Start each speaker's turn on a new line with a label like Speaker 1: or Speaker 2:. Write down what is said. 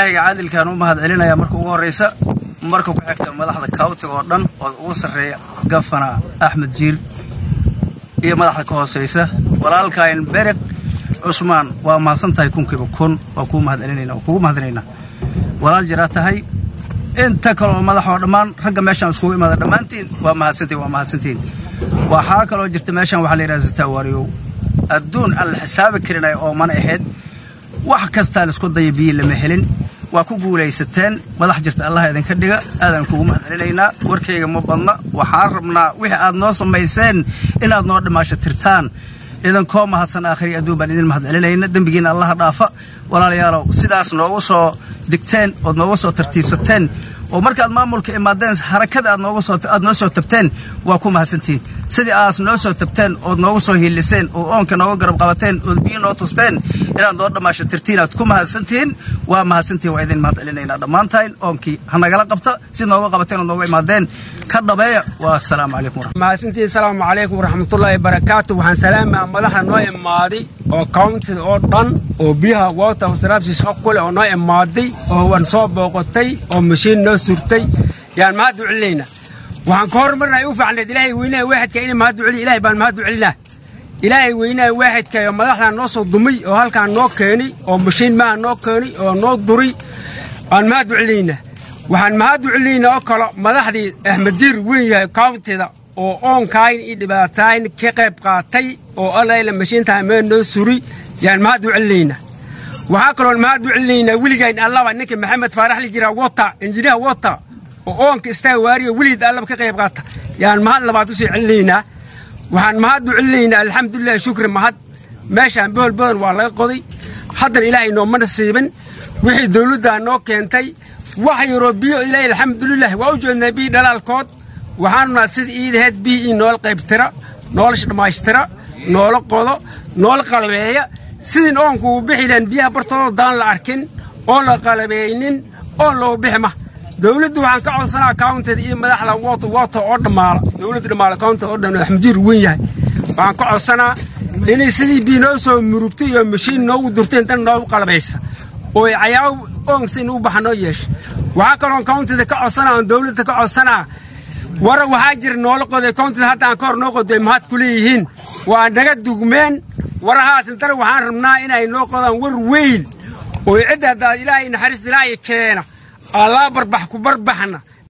Speaker 1: ilaahiga caadilkaan u mahad celinaya marka ugu horraysa marka ku xigta madaxda kaawtiga oo dhan oo ugu sarreeya gafana axmed jiir iyo madaxda ka hoosaysa walaalkayn bereq cusmaan waa mahadsan tahay kunkiiba kun waa kuu mahad celinayna waa kugu mahadinaynaa walaal jiraa tahay inta kaleoo madaxoo dhammaan ragga meeshaan iskugu imaada dhammaantiin waa mahadsantiin waa mahadsantiin waxaa kaloo jirta meeshaan waxaa la yidhaha sitaawaariyow adduun aan la xisaabi karinay oo mana ahayd wax kastaa laisku daya biyi lama helin waa ku guulaysateen madax jirta allah idinka dhiga aadaan kugu mahad celinaynaa warkayga ma badna waxaan rabnaa wixii aad noo samayseen inaad noo dhimaasho tirtaan idinkoo mahadsan aakhiri adduun baan idin mahad celinayna dembigiina allaha dhaafa walaalayaalow sidaas noogu soo digteen ood nooga soo tartiibsateen oo markaad maamulka imaadeen harakada aad nooga soo aad noo soo tabteen waa ku mahadsantihiin sidii aas noo soo tabteen ood nooga soo hiiliseen oo oonka nooga garab qabateen ood biyo noo tusteen inaad noo dhammaasho tirtiin aad ku mahadsantihiin waa mahadsantihiin waa idin mahad celinaynaa dhammaantayn oonkii ha nagala qabta si nooga qabateen ood nooga imaadeen ka dhabeeya waa asalaamu calaykum
Speaker 2: mahadsantihiin asalaamu calaykum waraxmatullaahi barakaatu waxaan salaamaa madaxda noo imaaday oo countida oo dhan oo biyaha water austrapsi shaqo kule oo noo imaaday oo waan soo booqotay oo mashiin noo surtay yaan mahad u celinaynaa waxaan ka hormarnay u fiicneed ilaahay weynaha waaxidka inay mahad u celiya ilahay baan mahad u celinaa ilaahay weynaha waaxidka oo madaxdaa noo soo dumay oo halkaan noo keenay oo mashiin maaha noo keenay oo noo duray aan mahad u celinaynaa waxaan mahad u celinaynaa oo kale madaxdii axmed jiir weyn yahay countida oo oonkayn iyo dhibaatayn ka qayb qaatay oo allayla mashiintaa mee noo suri yaan mahad u celinaynaa waxaa kaloon mahad u celinaynaa weligayn allaba ninka maxamed faarax li jiraa wota injiniha wota oo oonka istaaga waariyo weligeed allaba ka qayb qaata yaan mahad labaad u sii celinaynaa waxaan mahad u celinaynaa alxamdulilahi shukri mahad meeshaan bohol badan waa laga qoday haddana ilaahay nooma nasiibin wixii dawladdaa noo keentay wax yaroo biyo ilaahay alxamdulilah waa u jeednaa biyi dhalaalkood waxaanunaa sida iidaheed biyi ii noola qaybtira noola dhammaystira noola qodo noola qalabeeya sidin oonku uu bixi lahan biyaha bartooda daan la arkin oon la qalabeeynin oon loogu bixi ma dawladdu waxaan ka codsanaa countada iyo madaxda wot wota oo dhammaala dawladda dhammaala counta oo dhan axmedjiir weyn yahay waxaan ka codsanaa inay sidii biyi noo soo murugtay iyo mashiin noogu durteen dan noogu qalabaysa oo cayaabo oon si nugu baxa noo yeesha waxaa kaloon countada ka codsanaa oon dawladda ka codsanaa wara waxaa jira noola qoday countada haddaan ka hor noo qoday mahad ku leeyihiin waa naga dugmeen warahaas intana waxaan rabnaa inay noo qodaan war weyn oo cidda haddaad ilaahay naxariista ilaahay keena allaa barbax ku barbaxna